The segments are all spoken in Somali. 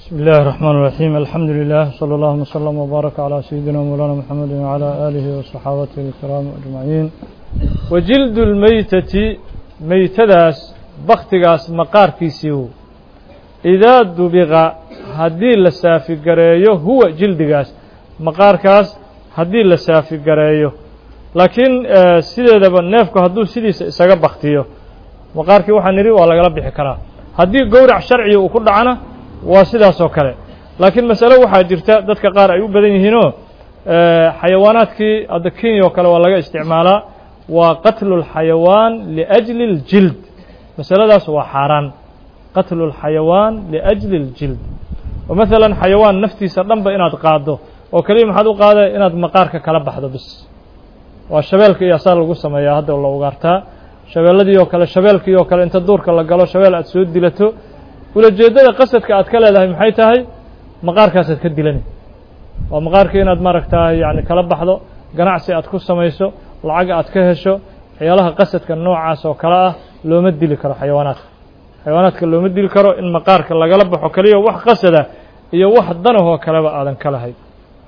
بسم الله الرحمن الرحيم الحمد لله صلى الله وسلم وبارك على سيدنا مولانا محمد وعلى آله وصحابته الكرام أجمعين وجلد الميتة ميتداس بختغاس مقار كيسيو إذا دبغ هدي لسافي قريو هو جلدغاس مقار كاس هدي لسافي قريو لكن سيدة دبا نيفكو هدو سيدي ساقا بختيو maqaarkii waxaa nidhi waa lagala bixi karaa haddii gowrac sharciga uu ku dhacana waa sidaas oo kale laakiin masale waxaa jirta dadka qaar ay u badan yihiinoo xayawaanaadkii hadda kenya oo kale waa laga isticmaalaa waa qatlu اlxayawaan liأjli اljild masaladaas waa xaaraan qatlu اlxayawaan liأjli اljild oo maalan xayawaan naftiisa dhanba inaad qaaddo oo keliya maxaad u qaada inaad maqaarka kala baxdo bis waa shabeelka iyo asaa lagu sameeyaa hadda la ugaartaa shabeelladii oo kale shabeelkii oo kale inta duurka la galo shabeel aad soo dilato ulajeeddada qasadka aad ka leedahay maxay tahay maqaarkaasaad ka dilani waa maqaarkii inaad maaragtaa yani kala baxdo ganacsi aad ku samayso lacag aad ka hesho waxyaalaha qasadka noocaas oo kale ah looma dili karo xayawaanaadka xayawaanaadka looma dili karo in maqaarka lagala baxo keliya wax qasada iyo wax danahoo kaleba aadan ka lahayn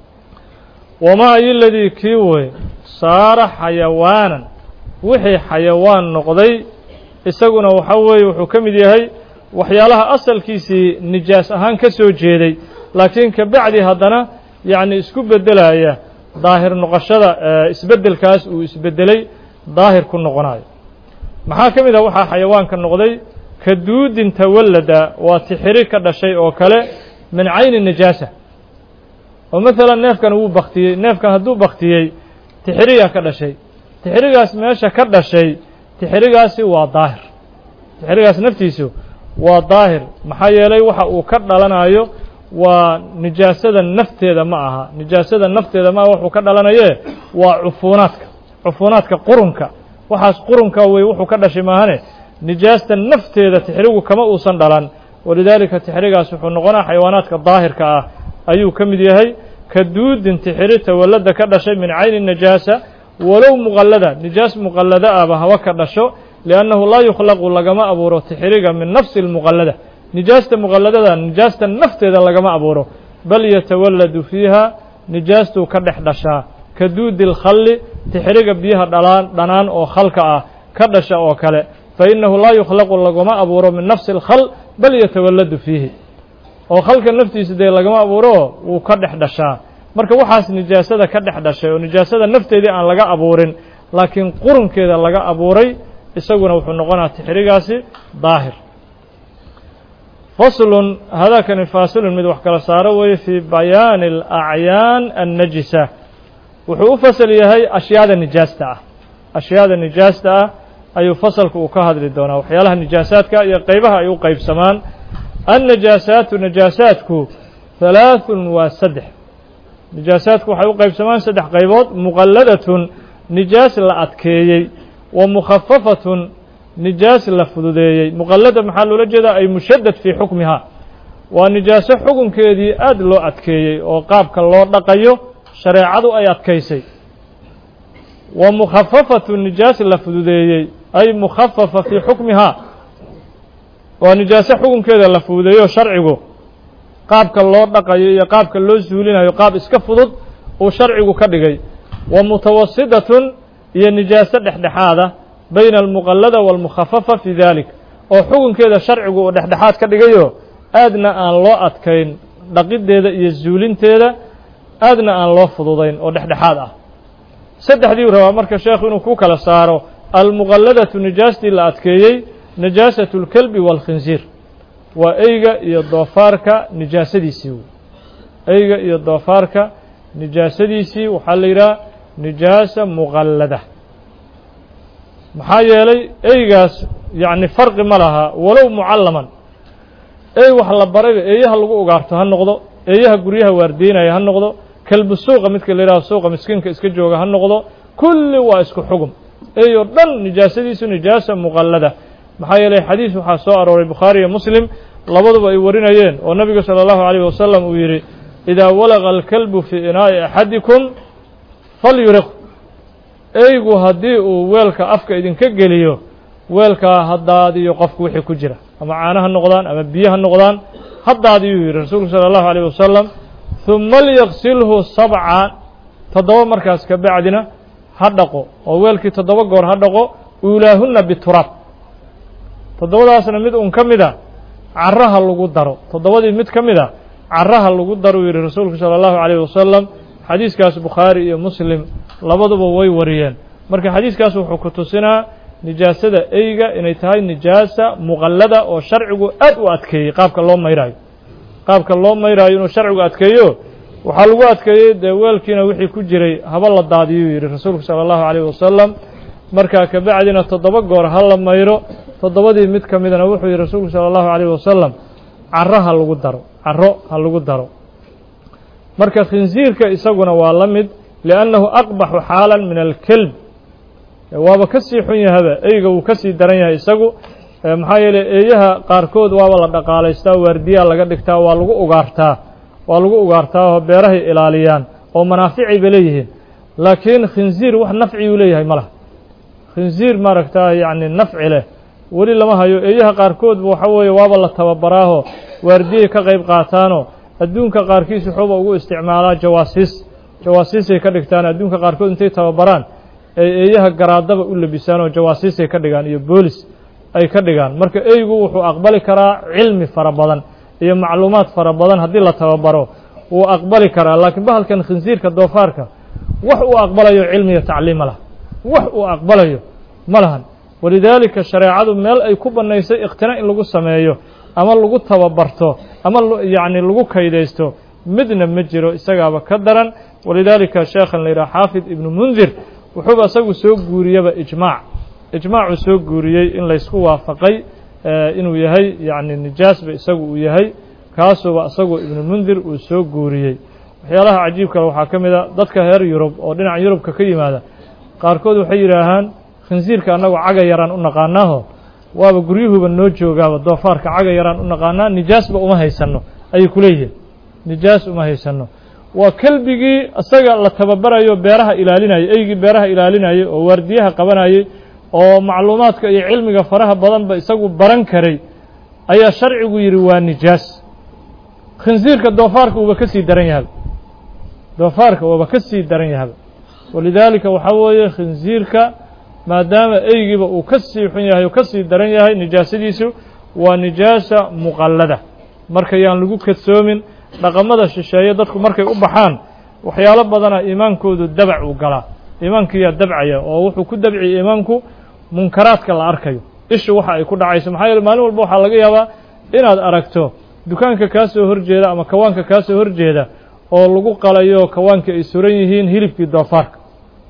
wamaa ayoladii kii wey saara xayawaanan wixii xayawaan noqday isaguna waxa weeye wuxuu ka mid yahay waxyaalaha asalkiisii nijaas ahaan ka soo jeeday laakiin ka bacdi haddana yacni isku beddelaya daahir noqoshada isbeddelkaas uu isbeddelay daahir ku noqonayo maxaa ka mid ah waxaa xayawaanka noqday ka duudin tawallada waa tixiri ka dhashay oo kale min cayni nijaasa oo maalan neefkan wuu baktiyey neefkan hadduu baktiyey tixiriyaa ka dhashay tixirigaas meesha ka dhashay tixirigaasi waa daahir tixirigaas naftiisu waa daahir maxaa yeelay waxa uu ka dhalanayo waa nijaasada nafteeda ma aha nijaasada nafteeda ma aha wuxuu ka dhalanaye waa cufuunaadka cufuunaadka qurunka waxaas qurunka wey wuxuu ka dhashay maahane nijaasta nafteeda tixirigu kama uusan dhalan walidaalika tixirigaas wuxuu noqonaa xayawaanaadka daahirka ah ayuu ka mid yahay ka duudin tixiri tawallada ka dhashay min cayni najaasa walow muqallada nijaas muqallada ahba haba ka dhasho liannahu laa yukhlaqu lagama abuuro tixiriga min nafsi lmuqallada nijaasta muqalladada nijaasta nafteeda lagama abuuro bal yatawalladu fiiha nijaastuu ka dhex dhashaa ka duudi lkhalli tixiriga biyaha dhalaan dhanaan oo khalka ah ka dhasha oo kale fa innahu laa yukhlaqu lagama abuuro min nafsi اlkhal bal yatawalladu fiihi oo khalka naftiisa dee lagama abuuro wuu ka dhex dhashaa marka waxaas nijaasada ka dhex dhashay oo nijaasada nafteedii aan laga abuurin laakiin qurunkeeda laga abuuray isaguna wuxuu noqonaa tixrigaasi daahir faslun hadakani faasilun mid wax kala saaro weeye fii bayaani alacyaan annajisa wuxuu u fasal yahay ashyaada nijaasta ah ashyaada nijaasta ah ayuu fasalku uu ka hadli doonaa waxyaalaha nijaasaadka iyo qeybaha ay u qeybsamaan annajaasaatu najaasaadku halaaثun waa saddex nijaasaadku waxay u qaybsamaan saddex qaybood muqalladatun nijaas la adkeeyey wa mukhafafatun nijaas la fududeeyey muqallada maxaa loola jeedaa ay mushaddad fii xukmihaa waa nijaaso xukunkeedii aad loo adkeeyey oo qaabka loo dhaqayo shareecadu ay adkaysay wa mukhafafatun nijaas la fududeeyey ay mukhafafa fii xukmihaa waa nijaaso xukunkeeda la fududeeyo sharcigu qaabka loo dhaqayo iyo qaabka loo suulinayo qaab iska fudud uu sharcigu ka dhigay wa mutawasidatun iyo nijaaso dhexdhexaada bayna almuqallada waalmukhafafa fii dalik oo xukunkeeda sharcigu uu dhexdhexaad ka dhigayo aadna aan loo adkayn dhaqiddeeda iyo suulinteeda aadna aan loo fududayn oo dhexdhexaad ah saddexdiiu rabaa marka sheekhu inuu ku kala saaro almuqalladatu nijaastii la adkeeyey najaasatu اlkelbi waalkhinsiir waa eyga iyo doofaarka nijaasadiisii wey eyga iyo doofaarka nijaasadiisii waxaa la yidhaha nijaasa muqallada maxaa yeelay eygaas yacni farqi ma laha walow mucallaman ey wax la barayba eeyaha lagu ugaarto ha noqdo eeyaha guryaha waardiinaya ha noqdo kelbu suuqa midka la yidhaho suuqa miskiinka iska jooga ha noqdo kulli waa isku xugum ey oo dhan nijaasadiisu nijaasa muqallada maxaa yeelay xadiis waxaa soo arooray bukhaari iyo muslim labaduba ay warinayeen oo nabigu salى اllahu عalيه wasalam uu yidhi idaa walaqa alkalbu fii inaa'i axadikum falyuriq eygu haddii uu weelka afka idinka geliyo weelkaa ha daadiyo qofku wixii ku jira ama caano ha noqdaan ama biyo ha noqdaan haddaadiyuu yidhi rasuulku sala allahu alayh wasalam huma lyaqsilhu sabca toddoba markaas ka bacdina ha dhaqo oo weelkii toddoba goor ha dhaqo uulaahunna bituraab toddobadaasna mid un ka mid a caraha lagu daro toddobadii mid ka mid a caraha lagu daro uu yidhi rasuulku sala allahu calayh wasalam xadiiskaas bukhaari iyo muslim labaduba way wariyeen marka xadiiskaas wuxuu ku tusinaa nijaasada eyga inay tahay nijaasa muqallada oo sharcigu aad u adkeeyey qaabka loo mayraayo qaabka loo mayraayo inuu sharcigu adkeeyo waxaa lagu adkeeyey dee weelkiina wixii ku jiray haba la daadiyuu yidhi rasuulku sala allahu calayh wasalam markaa kabacdina toddoba goor ha la mayro toddobadii mid ka midana wuxuu yidhi rasuulku sala allahu calayh wasalam caro ha lagu daro caro ha lagu daro marka khinsiirka isaguna waa la mid liannahu aqbaxu xaalan min alkelb waaba ka sii xun yahaba eyga wuu ka sii daran yahay isagu maxaa yeeley eeyaha qaarkood waaba la dhaqaalaystaa waardiyaa laga dhigtaa waa lagu ugaartaa waa lagu ugaartaa oo beerahay ilaaliyaan oo manaaficay bay leeyihiin laakiin khinsiir wax nafciyuu leeyahay ma laha khinsiir maaragtaa yacni nafci leh weli lama hayo eeyaha qaarkoodba waxa weeye waaba la tababaraaho waardiyay ka qayb qaataanoo adduunka qaarkiis wuxuuba ugu isticmaalaa jawaasiis jawaasiisay ka dhigtaan adduunka qaarkood intay tababaraan ay eeyaha garaadaba u labisaan oo jawaasiisay ka dhigaan iyo boolis ay ka dhigaan marka eygu wuxuu aqbali karaa cilmi fara badan iyo macluumaad fara badan haddii la tababaro wuu aqbali karaa laakiin bahalkan khinsiirka doofaarka wax uu aqbalayo cilmiyo tacliim ma laha wax uu aqbalayo ma lahan walidaalika shareecadu meel ay ku bannaysay ikhtina in lagu sameeyo ama lagu tababarto ama yacni lagu kaydaysto midna ma jiro isagaaba ka daran walidaalika sheekhan la yidhaha xaafid ibnu mundir wuxuuba isagu soo guuriyaba ijmaac ijmaacuu soo guuriyey in laysku waafaqay inuu yahay yacni nijaasba isagu uu yahay kaasuba isagu ibnu mundir uu soo guuriyey waxyaalaha cajiib kale waxaa ka mid a dadka reer yurub oo dhinaca yurubka ka yimaada qaarkood waxay yidhaahaan khinsiirka annagoo caga yaraan u naqaanaaho waaba guryuhuba noo joogaaba doofaarka caga yaraan u naqaanaa nijaasba uma haysanno ayay ku leeyihiin nijaas uma haysanno waa kelbigii isaga la tababarayo beeraha ilaalinayay eygii beeraha ilaalinayay oo waardiyaha qabanayay oo macluumaadka iyo cilmiga faraha badanba isagu baran karay ayaa sharcigu yidhi waa nijaas khinsiirka doofaarka uuba ka sii daran yahaba doofaarka waaba ka sii daran yahaba walidaalika waxaa weeye khinsiirka maadaama eygiiba uu ka sii xun yahay oo ka sii daran yahay nijaasadiisu waa nijaasa muqallada marka yaan lagu kadsoomin dhaqamada shisheeye dadku markay u baxaan waxyaalo badana iimaankoodu dabac uu galaa iimaankiyaa dabcaya oo wuxuu ku dabciya iimaanku munkaraadka la arkayo ishu waxa ay ku dhacayso maxaa yeele maalin walba waxaa laga yaabaa inaad aragto dukaanka kaa soo horjeeda ama kawaanka kaa soo horjeeda oo lagu qalayo kawaanka ay suran yihiin hilibkii doofaarka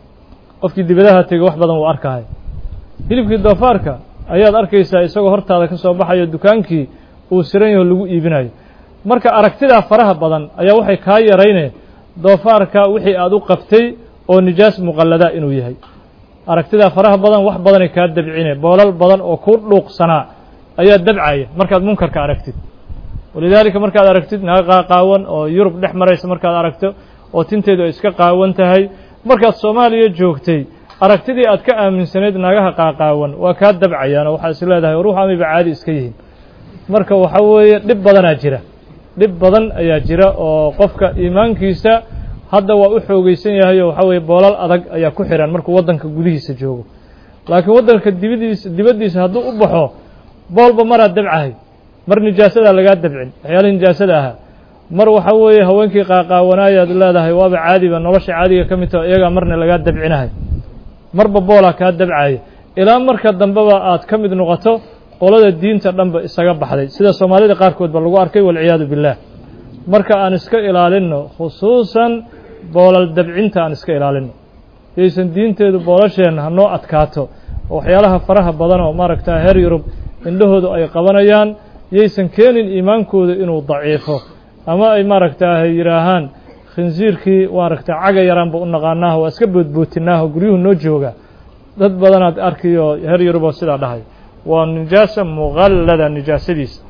qofkii dibadaha tegey wax badan wuu arkahay hilibkii doofaarka ayaad arkaysaa isagoo hortaada ka soo baxayo dukaankii uu siran yaho lagu iibinayo marka aragtidaa faraha badan ayaa waxay kaa yarayne doofaarka wixii aad u qabtay oo nijaas muqallada inuu yahay aragtidaa faraha badan wax badanay kaa dabcine boolal badan oo ku dhuuqsanaa ayaa dabcaya markaad munkarka aragtid walidaalika markaad aragtid naga qaaqaawan oo yurub dhex maraysa markaad aragto oo tinteedu ay iska qaawan tahay markaad soomaaliya joogtay aragtidii aad ka aaminsanayd nagaha qaaqaawan waa kaa dabcayaan oo waxaa is leedahay ruux amayba caadi iska yihiin marka waxa weeye dhib badanaa jira dhib badan ayaa jira oo qofka iimaankiisa hadda waa u xoogeysan yahay oo waxaa weeye boolal adag ayaa ku xihan markuu waddanka gudihiisa joogo laakiin waddanka dibadiisa dibaddiisa hadduu u baxo boolba maraa dabcahay mar nijaasadaa lagaa dabcin waxyaalihii nijaasada ahaa mar waxa weeye haweenkii qaaqaawanaayaad leedahay waaba caadiba nolosha caadiga ka mid taho iyagaa marna lagaa dabcinahay marba boolaa kaa dabcaya ilaa marka dambeba aad ka mid noqoto qolada diinta dhanba isaga baxday sida soomaalida qaarkood ba lagu arkay walciyaadu billaah marka aan iska ilaalinno khusuusan boolal dabcinta aan iska ilaalinno yaysan diinteedu boolasheenna hanoo adkaato oo waxyaalaha faraha badan oo maaragta heer yurub indhahoodu ay qabanayaan yaysan keenin iimaankooda inuu daciifo ama ay maaragtaa yidhaahaan khinsiirkii maaragta caga yaraanba u naqaanaaho waa iska boodbootinaaho guryuhu noo jooga dad badanaad arkiyo heer yuruboo sidaa dhahay waa nijaasa muqallada nijaasadiisa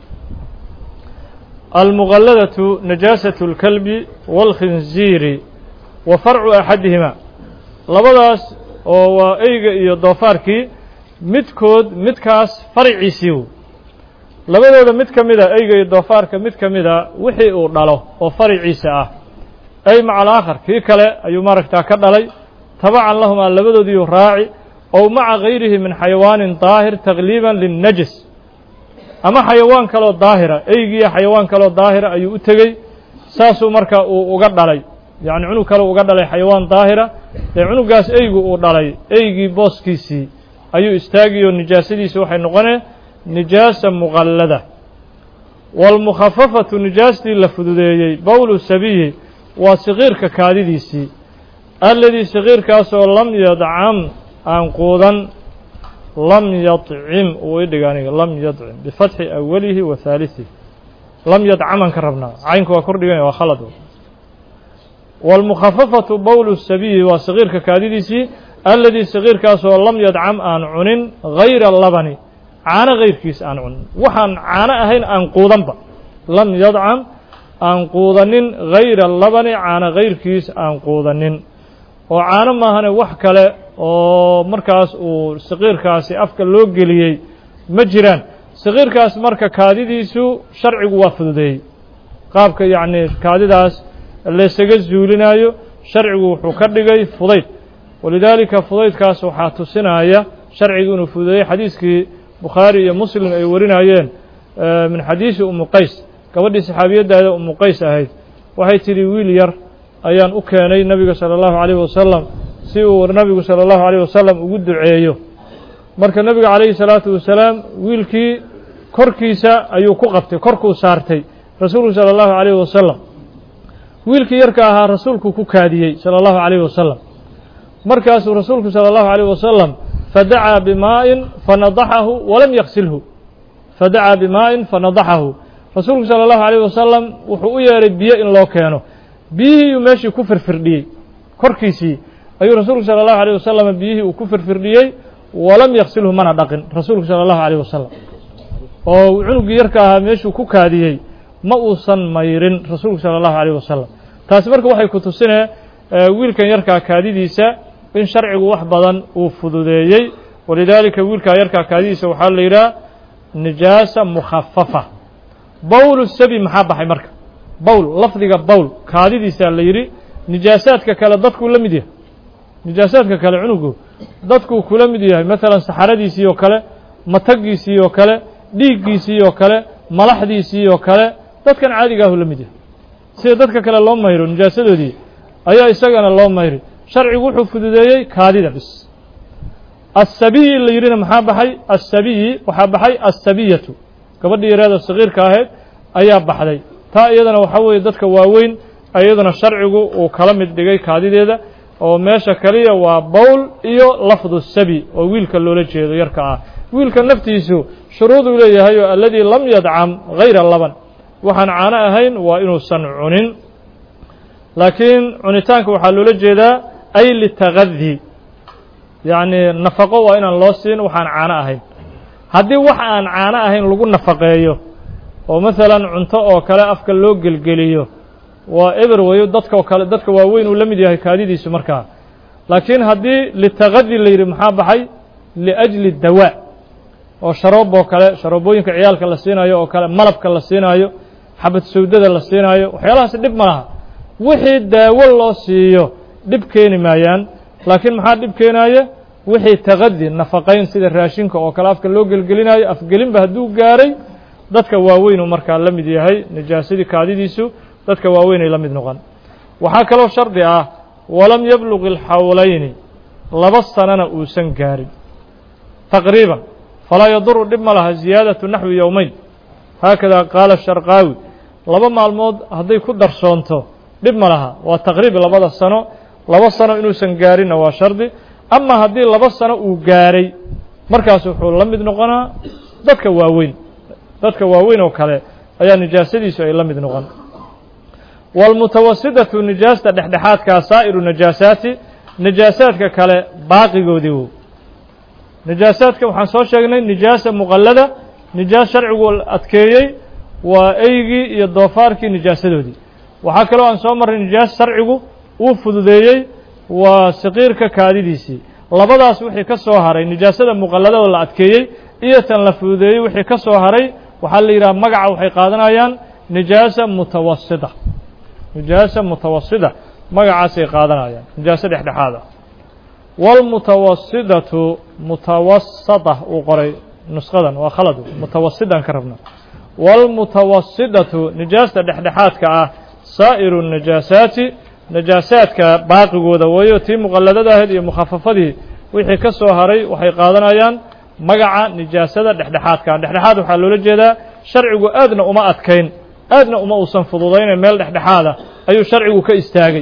almuqalladatu najaasatu اlkalbi wاlkhinziiri wa farcu axadihima labadaas oo waa eyga iyo doofaarkii midkood midkaas farciisiiw labadooda mid ka mida eyga iyo doofaarka mid ka mida wixii uu dhalo oo fariciisa ah ay maca alaakhar kii kale ayuu maaragtaa ka dhalay tabacan lahumaa labadoodiiu raaci ow maca gayrihi min xayawaanin daahir takliiban linnajis ama xayawaan kaloo daahira eygiiyo xayawaan kaloo daahira ayuu u tegey saasuu marka uu uga dhalay yacni cunug kale uga dhalay xayawaan daahira dee cunugaas eygu uu dhalay eygii booskiisii ayuu istaagiyo nijaasadiisi waxay noqonee nijaasa muqallada waalmukhafafatu nijaastii la fududeeyey bowlu sabiyi waa sakiirka kaadidiisii alladii sakiirkaasoo lam yadcam aan quudan lam yadcim uu idhig aniga lam yadcim bifatxi awalihi wa haaliثihi lam yadcaman ka rabnaa caynka waa kordhigan waa khalad wاlmukhafafatu bowl sabiyi waa sakiirka kaadidiisii alladii sakiirkaasoo lam yadcam aan cunin gayra labani caano gayrkiis aan cunin waxaan caano ahayn aan quudanba lam yadcam aan quudanin gayra labani caano gayrkiis aan quudanin oo caano maahane wax kale oo markaas uu sakiirkaasi afka loo geliyey ma jiraan sakiirkaas marka kaadidiisu sharcigu waa fududeeyey qaabka yacni kaadidaas laysaga zuulinaayo sharcigu wuxuu ka dhigay fudayd walidaalika fudaydkaas waxaa tusinaya sharcigu inuu fududeeyey xadiiskii bukhaari iyo muslim ay warinayeen min xadiisi umu qays gabadhii saxaabiyaddaada umu qays ahayd waxay tidhi wiil yar ayaan u keenay nebiga sala allahu calayhi wasalam si uu nabigu sala allahu calayh wasalam ugu duceeyo marka nebiga calayhi salaatu wasalaam wiilkii korkiisa ayuu ku qabtay korkuu saartay rasuulku sala allahu calayhi wasalam wiilkii yarka ahaa rasuulku ku kaadiyey sala allahu calayhi wasalam markaasuu rasuulku sala allahu calayh wasalam fadacaa bimaa'in fanadaxahu walam yaksilhu fadacaa bimaa'in fanadaxahu rasuulku sala allahu calayh wasalam wuxuu u yeedhay biyo in loo keeno biyihiiuu meeshii ku firfirdhiyey korkiisii ayuu rasuulku sala allahu alayh wasalam biyihii uu ku firfirdhiyey walam yaksilhu mana dhaqin rasuulku sala allahu calayh wasalam oo cunuggii yarka ahaa meeshuu ku kaadiyey ma uusan mayrin rasuulku sala allahu calayh wasalam taasi marka waxay ku tusinee wiilkan yarkaa kaadidiisa in sharcigu wax badan uu fududeeyey walidaalika wiilkaa yarkaa kaadidiisa waxaa la yidhaha nijaasa mukhafafa bowl sabi maxaa baxay marka bowl lafdiga bowl kaadidiisaa la yidhi nijaasaadka kale dadkuu la mid yahay nijaasaadka kale cunugu dadkuu kula mid yahay maalan saxaradiisii oo kale matagiisii oo kale dhiiggiisii oo kale malaxdiisii oo kale dadkan caadigaahu la mid yahay sida dadka kale loo mayro nijaasadoodii ayaa isagana loo mayri sharcigu wuxuu fududeeyey kaadida bis asabiyi la yidhina maxaa baxay asabiyi waxaa baxay asabiyatu gabadhii yareeda sakiirka ahayd ayaa baxday taa iyadana waxaa weeye dadka waaweyn iyaduna sharcigu uu kala mid dhigay kaadideeda oo meesha kaliya waa bowl iyo lafdu sabi oo wiilka loola jeedo yarka ah wiilka naftiisu shuruuduu leeyahay oo alladii lam yadcam gayra laban waxaan caano ahayn waa inuusan cunin laakiin cunitaanka waxaa loola jeedaa ay litagadi yacni nafaqo waa inaan loo siin waxaan caano ahayn haddii wax aan caano ahayn lagu nafaqeeyo oo maalan cunto oo kale afka loo gelgeliyo waa eber weyo dadkao kale dadka waaweyn uu la mid yahay kaadidiisu markaa laakiin haddii litagadi la yidhi maxaa baxay liajli dawaa oo sharoob oo kale sharoobooyinka ciyaalka la siinaayo oo kale malabka la siinaayo xabad sawdada la siinaayo waxyaalahaas dhib ma laha wixii daawo loo siiyo dhib keeni maayaan laakiin maxaa dhib keenaaya wixii tagadi nafaqayn sida raashinka oo kale afka loo gelgelinayo afgelinba hadduu gaaray dadka waaweynuu markaa la mid yahay nijaasadii kaadidiisu dadka waaweynay la mid noqon waxaa kaloo shardi ah walam yabluq ilxawlayni laba sanana uusan gaarin taqriiban falaa yaduru dhib ma laha ziyaadatu naxwi yowmeyn haakada qaala sharqaawi laba maalmood hadday ku darsoonto dhib ma laha waa taqriib labada sano laba sano inuusan gaarinna waa shardi ama haddii laba sano uu gaaray markaas wuxuu la mid noqonaa dadka waaweyn dadka waaweyn oo kale ayaa nijaasadiisu ay la mid noqon wاlmutawasidatu nijaasta dhexdhexaadkaa saa'iru najaasaati najaasaadka kale baaqigoodii wo najaasaadka waxaan soo sheegnay nijaasa muqallada nijaas sharcigu adkeeyey waa eygii iyo doofaarkii nijaasadoodii waxaa kaloo aan soo marray nijaas sharcigu uu fududeeyey waa saqiirka kaadidiisii labadaas wixii ka soo haray nijaasada muqalladada la adkeeyey iyo tan la fududeeyey wixii ka soo haray waxaa la yidhaha magaca waxay qaadanayaan nijaasa mutawasita nijaasa mutawasita magacaasay qaadanayaan nijaaso dhexdhexaad ah wاlmutawasidatu mutawasata uu qoray nusqadan waa khalad mutawasidan ka rabna wاlmutawasidatu nijaasta dhexdhexaadka ah saa'iru najaasaati najaasaadka baaqigooda wayo tii muqaladada ahayd iyo mukhafafadii wixii ka soo haray waxay qaadanayaan magaca nijaasada dhexdhexaadka dhexdhexaad waxaa loola jeedaa sharcigu aadna uma adkayn aadna uma uusan fududayna meel dhexdhexaada ayuu sharcigu ka istaagay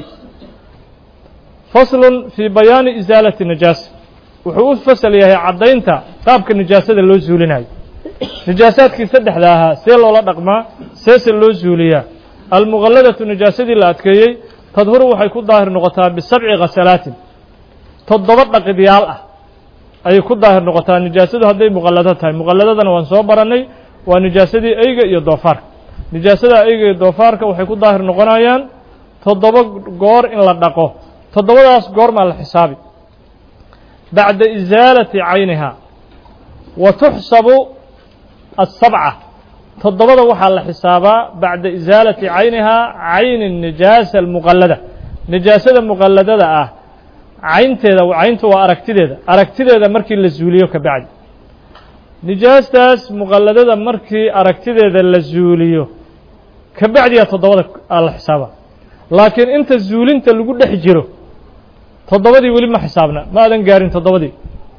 faslun fii bayaani isaalati najaasa wuxuu u fasal yahay caddaynta qaabka nijaasada loo zuulinayo nijaasaadkii saddexda ahaa see loola dhaqmaa seese loo zuuliyaa almuqalladatu nijaasadii la adkeeyey tadhuru waxay ku daahir noqotaa bisabci khasalaatin toddoba dhaqidyaal ah ayay ku daahir noqotaa nijaasadu hadday muqallado tahay muqalladadana waan soo barannay waa nijaasadii eyga iyo doofaarka nijaasada eyga iyo doofaarka waxay ku daahir noqonayaan toddoba goor in la dhaqo toddobadaas goormaa la xisaabi bacda isaalati caynihaa wa tuxsabu asabca toddobada waxaa la xisaabaa bacda isaalati caynihaa cayni nijaasa almuqallada nijaasada muqalladada ah caynteeda cayntu waa aragtideeda aragtideeda markii la zuuliyo ka bacdi nijaastaas muqalladada markii aragtideeda la zuuliyo ka bacdiyaa toddobada la xisaabaa laakiin inta zuulinta lagu dhex jiro toddobadii weli ma xisaabna ma aadan gaarin toddobadii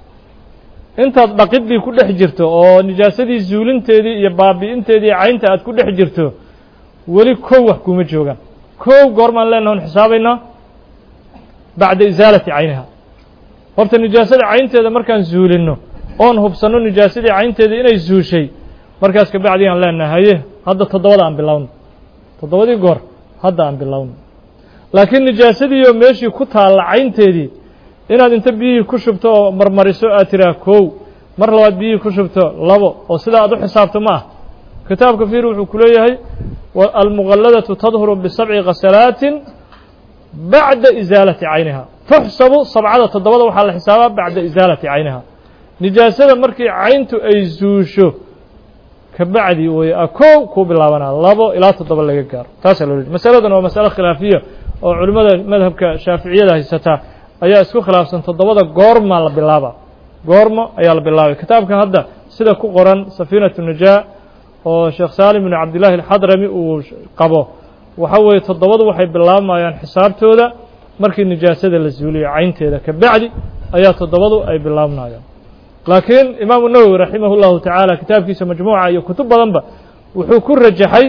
intaad dhaqidii ku dhex jirto oo nijaasadii zuulinteedii iyo baabi'inteedii caynta aad ku dhex jirto weli kow wax kuma joogaan kow goormaan leenaha on xisaabaynaa bacda isaalati cayniha horta nijaasada caynteeda markaan zuulinno oon hubsanno nijaasadii caynteeda inay zuushay markaas ka bacdi aan leenaha haye hadda toddobada aan bilowno toddobadii goor hadda aan bilowno laakiin nijaasadiioo meeshii ku taalla caynteedii inaad inta biyihii ku shubto oo marmariso aad tiraa kow mar labaad biyihii ku shubto labo oo sidaa aad u xisaabto ma ah kitaabka fiir wuxuu ku leeyahay almuqalladatu tadhuru bisabci khasalaatin bacda isaalati cayniha tuxsabu sabcada toddobada waxaa la xisaabaa bacda isaalati cayniha nijaasada markii cayntu ay zuusho ka bacdi way a kow kuu bilaabanaa labo ilaa toddoba laga gaaro taasaa loo leey masaladan waa masalo khilaafiya oo culimmada madhabka shaaficiyada haysataa ayaa isku khilaafsan toddobada goorma la bilaaba goormo ayaa la bilaabay kitaabka hadda sida ku qoran safiinatu najaa oo sheekh saalim binu cabdillahi alxadrami uu qabo waxa weeye toddobadu waxay bilaabmayaan xisaabtooda markii nijaasada la zuuliyo caynteeda ka bacdi ayaa toddobadu ay bilaabmayaan laakiin imaamu nawowi raximah اllahu tacaala kitaabkiisa majmuuca iyo kutub badanba wuxuu ku rajaxay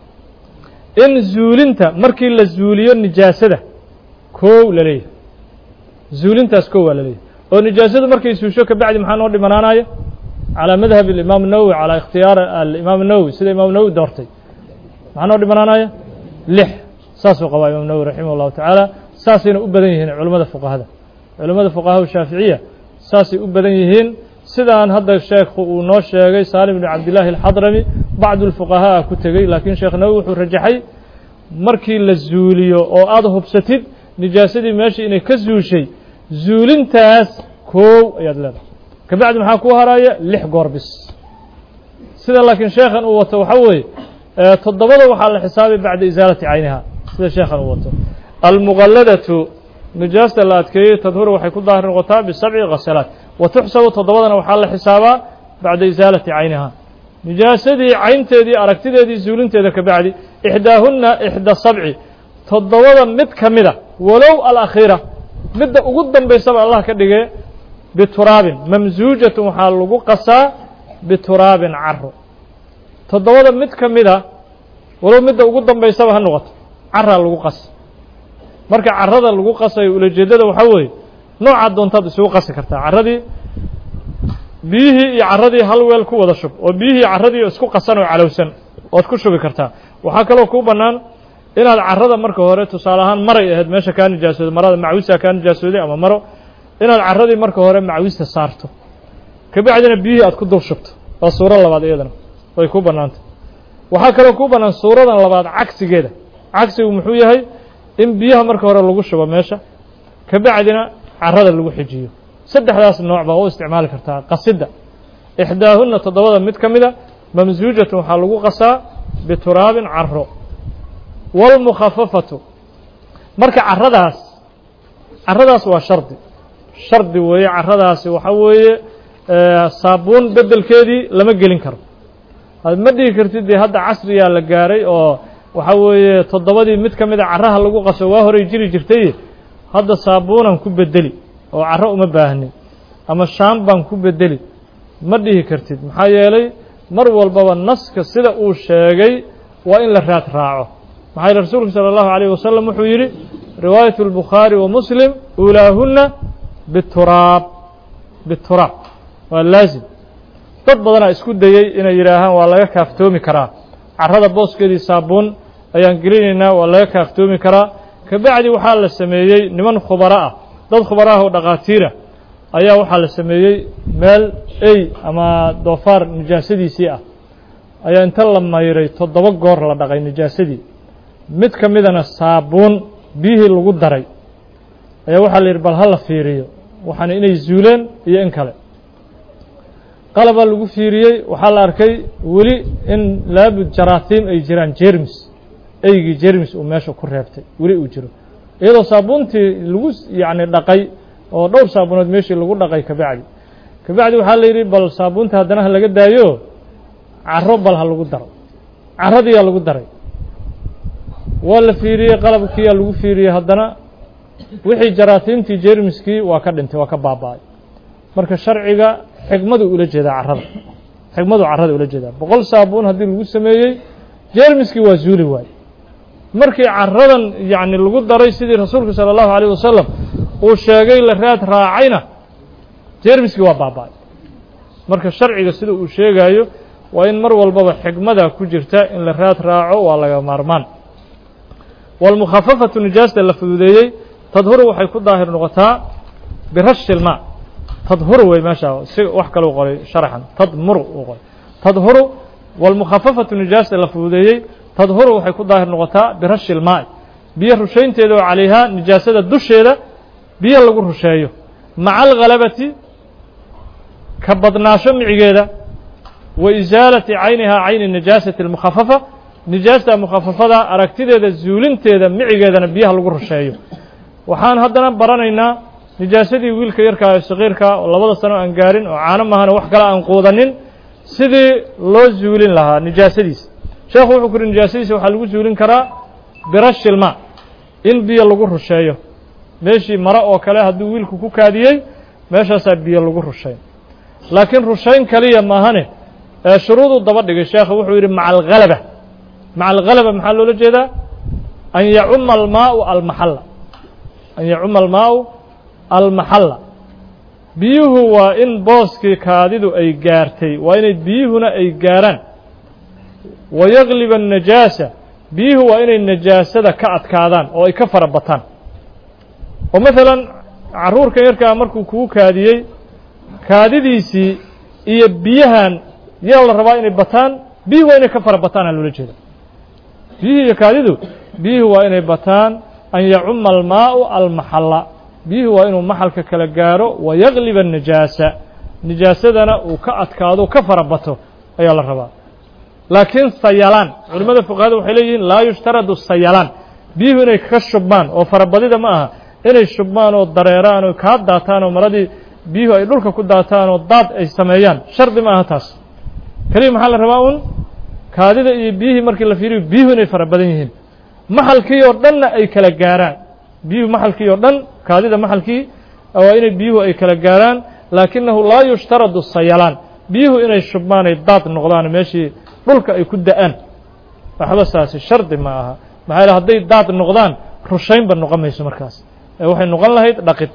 in zuulinta markii la zuuliyo nijaasada kow la leeyahay zuulintaas kow waa la leeyahay oo nijaasadu markay suusho ka bacdi maxaa noo dhimanaanaya calى madhab imaam الnawowi calى ikhtiyaar alimaam الnawowi sida imaam nawowi doortay maxaa noo dhimanaanaya lix saasuu qabaa imaam nawowi raximah اllahu tacaala saasayna u badan yihiin culimmada fuqahada culimmada fuqahaa shaaficiya saasay u badan yihiin sidaan hadda sheekhu uu noo sheegay saalim bn cabdillaahi alxadrami bacdu lfuqahaa ku tegey laakiin sheekh nawowi wuxuu rajaxay markii la zuuliyo oo aada hubsatid nijaasadii meeshii inay ka zuushay zuulintaas koow ayaad leedahay ka bacdi maxaa kuu haraaya lix goor bis sida laakiin sheekhan uu wato waxaa weeye toddobada waxaa la xisaabay bacda isaalati cayniha sida sheekhan uu wato almuqalladatu nijaasta la adkeeyey tadhuru waxay ku daahir noqotaa bisabci khasalaat wa tuxsabu toddobadana waxaa la xisaabaa bacda isaalati cayniha nijaasadii caynteedii aragtideedii zuulinteeda ka bacdi ixdaahunna ixda sabci toddobada mid ka mida walow alakhiira midda ugu dambaysaba allah ka dhigee bituraabin mamsuujatun waxaa lagu qasaa bituraabin caro toddobada mid ka mida walow midda ugu dambaysaba ha noqoto caraa lagu qasa marka carada lagu qasayo ulajeedada waxaa weeye noocaad doontaad isugu qasi kartaa carradii biyihii iyo carradii hal weel ku wada shub oo biyihii carradii isku qasan oo calowsan oad ku shubi kartaa waxaa kaloo kuu bannaan inaad carrada marka hore tusaale ahaan maray ahayd meesha kaa nijaasooday marada macwisaa kaa nijaasooday ama maro inaad carradii marka hore macwista saarto kabacdina biyihii aad ku dul shubto waa suuro labaad iyadana way ku bannaantay waxaa kaloo kuu bannaan suuradan labaad cagsigeeda cagsigu muxuu yahay in biyaha marka hore lagu shubo meesha ka bacdina carrada lagu xijiyo saddexdaas nooc baa u isticmaali kartaa qasidda ixdaahunna toddobada mid ka mida mamsuujatun waxaa lagu qasaa bituraabin caro wاlmukhafafatu marka caradaas caradaas waa shardi shardi weeye caradaasi waxa weeye saabuun bedelkeedii lama gelin karo ma dhigi kartid dee hadda casriyaa la gaaray oo waxa weeye toddobadii mid ka mida caraha lagu qaso waa horay jiri jirtay hadda saabuunan ku bedeli oo caro uma baahnin ama shaan baan ku bedeli ma dhihi kartid maxaa yeelay mar walbaba naska sida uu sheegay waa in la raad raaco maxaa yeele rasuulku salى اllahu عalيه wasalam wuxuu yidhi riwaayaة الbukhaari wa muslim uulaahuna bituraab bituraab waa laazim dad badanaa isku dayey inay yidhaahaan waa laga kaaftoomi karaa carrada booskeedii saabuun ayaan gelinaynaa waa laga kaaftoomi karaa kabacdi waxaa la sameeyey niman khubaro ah dad khubaro ah oo dhakhaatiira ayaa waxaa la sameeyey meel ey ama doofaar nijaasadiisii ah ayaa inta la mayray toddoba goor la dhaqay nijaasadii mid ka midana saabuun biyihii lagu daray ayaa waxaa la yidhi bal ha la fiiriyo waxaana inay zuuleen iyo in kale qalabaa lagu fiiriyey waxaa la arkay weli in laabud jaraatiim ay jiraan jermis eygii jermis uu meesha ku reebtay weli uu jiro iyadoo saabuuntii lagu yacni dhaqay oo dhowr saabuunood meeshii lagu dhaqay kabacdi kabacdi waxaa la yidhi bal saabuunta haddana ha laga daayo caro bal ha lagu daro caradiyaa lagu daray waa la fiiriyey qalabkiiyaa lagu fiiriyey haddana wixii jaraatiimtii jermiskii waa ka dhintay waa ka baaba-ay marka sharciga xikmadu ula jeedaa carrada xikmadu carrada ula jeedaa boqol saabuun haddii lagu sameeyey jermiskii waa zuuli waaye markii carradan yacni lagu daray sidii rasuulku salى اllahu عalيه wasalam uu sheegay la raad raacayna jermiskii waa baaba-ay marka sharciga sida uu sheegayo waa in mar walbaba xikmada ku jirta in la raad raaco waa laga maarmaan wاlmukhafafatu nijaasta la fududeeyey tadhuru waxay ku daahir noqotaa birashi ilma tadhuru wey meesha si wax kale u qoray sharxan tadmuru uu qoray tadhuru wاlmukhafafatu nijaasta la fududeeyey tadhuru waxay ku daahir noqotaa birashi ilmaa'i biyo rushaynteeda oo calayhaa nijaasada dusheeda biyo lagu rusheeyo maca alghalabati ka badnaasho micigeeda wa isaalati caynihaa cayni nijaasati اlmukhafafa nijaasta mukhafafada aragtideeda zuulinteeda micigeedana biyaha lagu rusheeyo waxaan haddana baranaynaa nijaasadii wiilka yarkaa ee sakiirkaa oo labada sano aan gaarin oo caano mahana wax kale aan quudanin sidii loo zuulin lahaa nijaasadiisa sheekhu wuxuu ku uhi nijaasadiisa waxaa lagu zuulin karaa birashilma in biyo lagu rusheeyo meeshii mare oo kale hadduu wiilku ku kaadiyey meeshaasaa biyo lagu rushayn laakiin rushayn kaliya maahane ee shuruuduu daba dhigay sheekhu wuxuu yidhi maca alghalaba maca alghalaba maxaa loola jeedaa an yacuma almaau almaxalla an yacuma almaau almaxalla biyuhu waa in booskii kaadidu ay gaartay waa inay biyuhuna ay gaaraan wa yagliba annajaasa biyuhu waa inay najaasada ka adkaadaan oo ay ka fara bataan oo maalan carruurkan yarkaa markuu kugu kaadiyey kaadidiisii iyo biyahan yaa la rabaa inay bataan biyuhu waa inay ka fara bataana loola jeeda biyuhu iyo kaadidu biyuhu waa inay bataan an yacuma almaau almaxalla biyuhu waa inuu maxalka kala gaaro wa yagliba annajaasa nijaasadana uu ka adkaado ka fara bato ayaa la rabaa laakiin sayalaan culimmada fuqahada waxay leeyihiin laa yushtaradu sayalaan biyuhu inay ka shubmaan oo farabadida ma aha inay shubmaan oo dareeraan oo kaa daataan oo maradii biyuhu ay dhulka ku daataan oo daad ay sameeyaan shardi ma aha taas keliya maxaa la rabaa un kaadida iyo biyihii markii la fiiriyo biyuhu inay fara badan yihiin maxalkii oo dhanna ay kala gaaraan biyuhu maxalkii oo dhan kaadida maxalkii waa inay biyuhu ay kala gaaraan laakinahu laa yushtaradu sayalaan biyuhu inay shubmaan ay daad noqdaan meeshii dhulka ay ku da-aan waxba saasi shardi ma aha maxaa yaele hadday daad noqdaan rushaynba noqon mayso markaas ee waxay noqon lahayd dhaqid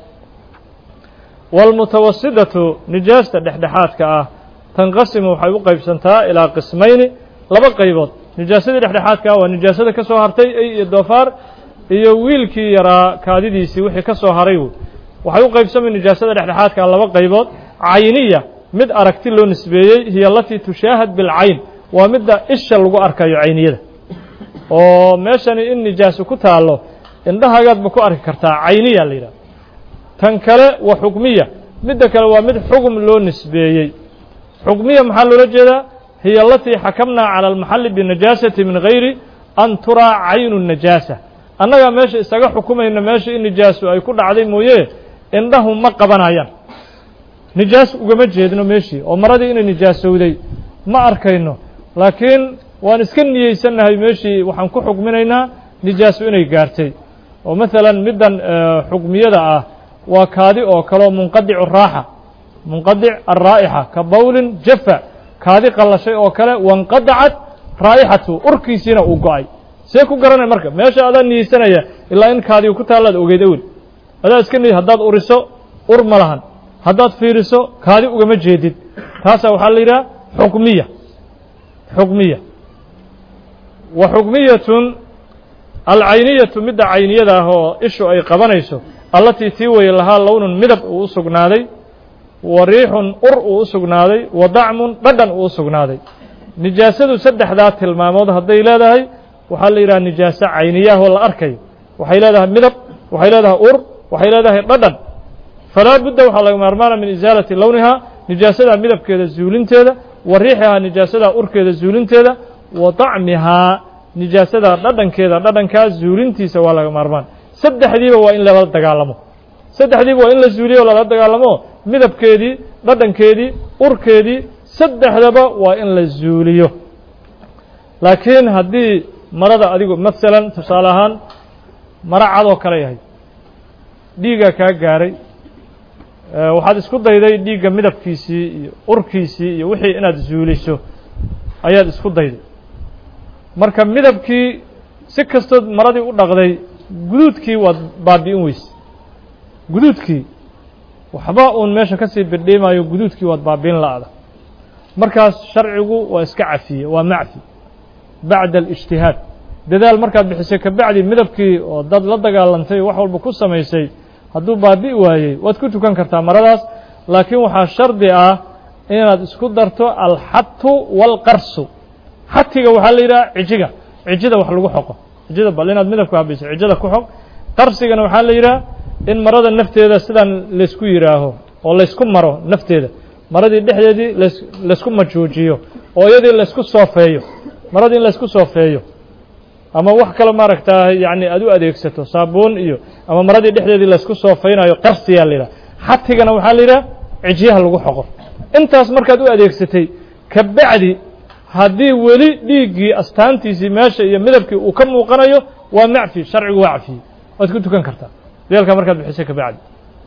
wاlmutawasidatu nijaasta dhexdhexaadka ah tanqasimu waxay u qaybsantaa ilaa qismayni laba qaybood nijaasadii dhexdhexaadka ah waa nijaasada ka soo hartay ey iyo doofaar iyo wiilkii yaraa kaadidiisii wixii ka soo haray waxay u qaybsamay nijaasada dhexdhexaadka ah laba qaybood cayniya mid aragti loo nisbeeyey hiya alatii tushaahad bilcayn waa midda isha lagu arkayo cayniyada oo meeshani in nijaaso ku taallo indhahagaadba ku arki kartaa cayniya la yidhaha tan kale wa xukmiya midda kale waa mid xugum loo nisbeeyey xukmiya maxaa loola jeedaa hiya alatii xakamnaa cala almaxali binajaasati min gayri an turaa caynu najaasa annagaa meesha isaga xukumayna meesha in nijaasu ay ku dhacday mooye indhahu ma qabanayaan nijaas ugama jeedno meeshii oo maradii inay nijaasowday ma arkayno laakiin waan iska niyeysannahay meeshii waxaan ku xukminaynaa nijaasu inay gaartay oo maalan middan xukmiyada ah waa kaadi oo kaleo munqadicu raaxa munqadic alraa'ixa ka bawlin jafa kaadi qallashay oo kale wanqadacat raa'ixatu urkiisiina uu go-ay see ku garanay marka meesha adaa niyeysanaya ilaa in kaadiga ku taallaad ogeyd awel adaa iska niy haddaad uriso ur ma lahan haddaad fiiriso kaadi ugama jeedid taasaa waxaa la yidhaha xukmiya xukmiya wa xukmiyatun alcayniyatu midda cayniyada ah oo ishu ay qabanayso allatii tii weye lahaa lownun midab uu u sugnaaday wa riixun ur uu u sugnaaday wa dacmun dhadhan uu u sugnaaday nijaasadu saddexdaa tilmaamood hadday leedahay waxaa la yidhaha nijaaso cayniyaah oo la arkayo waxay leedahay midab waxay leedahay ur waxay leedahay dhadhan falaa budda waxaa laga maarmaana min isaalati lownihaa nijaasada midabkeeda zuulinteeda wa riixihaa nijaasada urkeeda zuulinteeda wa dacmihaa nijaasada dhadhankeeda dhadhankaa zuulintiisa waa laga maarmaan saddexdiiba waa in lala dagaalamo saddexdiiba waa in la zuuliyo o lala dagaalamo midabkeedii dhadhankeedii urkeedii saddexdaba waa in la zuuliyo laakiin haddii marada adigu masalan tusaale ahaan maro cadoo kale yahay dhiiggaa kaa gaaray waxaad isku dayday dhiigga midabkiisii iyo urkiisii iyo wixii inaad zuuliso ayaad isku dayday marka midabkii si kastood maradii u dhaqday guduudkii waad baabi'in weyse guduudkii waxba uun meesha ka sii birdhiimayo guduudkii waad baabi'in la'da markaas sharcigu waa iska cafiye waa macfi bacda alijtihaad dadaal markaad bixisay kabacdi midabkii oo dad la dagaalantay wax walba ku samaysay hadduu baabi'i waayey waad ku tukan kartaa maradaas laakiin waxaa shardi ah inaad isku darto alxatu waalqarsu xatiga waxaa la yidhaha cijiga cijida wax lagu xoqo cijida bal inaad midabka habayso cijada ku xoq qarsigana waxaa la yidhaha in marada nafteeda sidaan laysku yidhaaho oo laysku maro nafteeda maradii dhexdeedii las laysku majuujiyo oo iyadii laysku soofeeyo maradii in laysku soofeeyo ama wax kale maaragtaa yacni aad u adeegsato saabuun iyo ama maradii dhexdeedii laysku soofaynayo qarsiyaa la yidhaha xatigana waxaa la yidhaha cijyaha lagu xoqo intaas markaad u adeegsatay kabacdi haddii weli dhiiggii astaantiisii meesha iyo midabkii uu ka muuqanayo waa macfi sharcigu waa cafiyey waad ku tukan kartaa deelkaa markaad bixisay kabacdi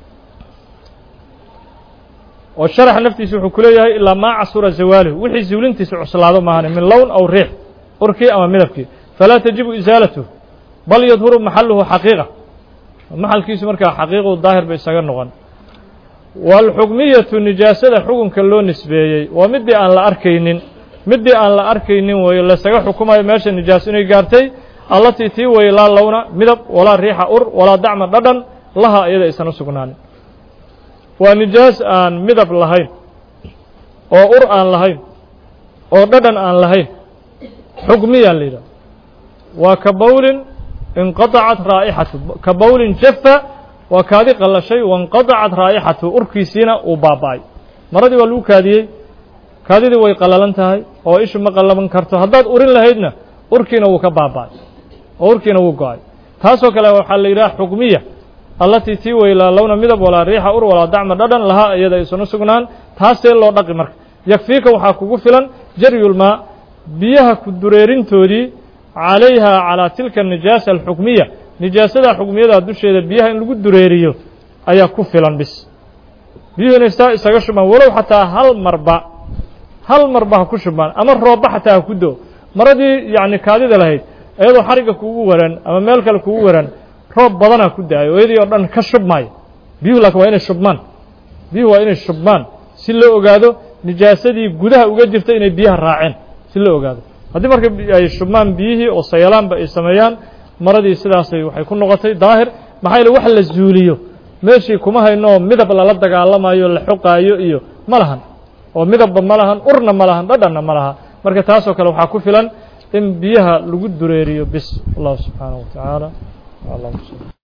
oo sharaxa naftiisa wuxuu ku leeyahay ilaa maa casura zawaaluhu wixii zuulintiisa cuslaado maahane min lown aw riix urkii ama midabkii falaa tajibu isaalatuhu bal yadhuru maxaluhu xaqiiqa maxalkiisu markaa xaqiiqu daahir ba isaga noqon waalxukmiyatu nijaasada xukunka loo nisbeeyey waa midii aan la arkaynin midii aan la arkaynin weeye laysaga xukumayo meesha nijaaso inay gaartay allatii tii weye laa lowna midab walaa riixa ur walaa dacma dhadhan laha iyada aysan u sugnaanin waa nijaas aan midab lahayn oo ur aan lahayn oo dhadhan aan lahayn xukmiyaa la yidhaha waa ka bawlin inqadacat raa'ixatu ka bawlin jafa waa kaadi qallashay wainqadacat raa'ixatu urkiisiina uu baaba'ay maradii waa lagu kaadiyey kaadidii way qallalan tahay oo ishu ma qallaban karto haddaad urin lahaydna urkiina wuu ka baaba'ay oo urkiina wuu go-ay taasoo kale waxaa la yidhaha xukmiya allatii tii weylaa lowna midab walaa riixa ur walaa dacma dhadhan lahaa iyada aysan u sugnaan taasee loo dhaqi marka yakfiika waxaa kugu filan jaryulmaa biyaha ku dureerintoodii calayha calaa tilka nijaasa alxukmiya nijaasada xukmiyada dusheeda biyaha in lagu dureeriyo ayaa ku filan bis biyuhu inay saa isaga shubmaan walow xataa hal marba hal marba ha ku shubmaan ama roobba xataa ha ku do maradii yacni kaadida lahayd iyadoo xarigga kugu waran ama meel kale kugu waran roob badanaa ku da-ayo iyadii oo dhan ka shubmaayo biyuhu laakiin waa inay shubmaan biyuhu waa inay shubmaan si loo ogaado nijaasadii gudaha uga jirta inay biyaha raaceen si loo ogaado haddii marka ay shubmaan biyihii oo sayalaanba ay sameeyaan maradii sidaasay waxay ku noqotay daahir maxaa yaele wax la zuuliyo meeshii kuma hayno midab lala dagaalamayo la xoqaayo iyo ma lahan oo midabba ma lahan urna ma lahan dhadhanna ma laha marka taasoo kale waxaa ku filan in biyaha lagu dureeriyo bis allahu subxaanaه wa tacaala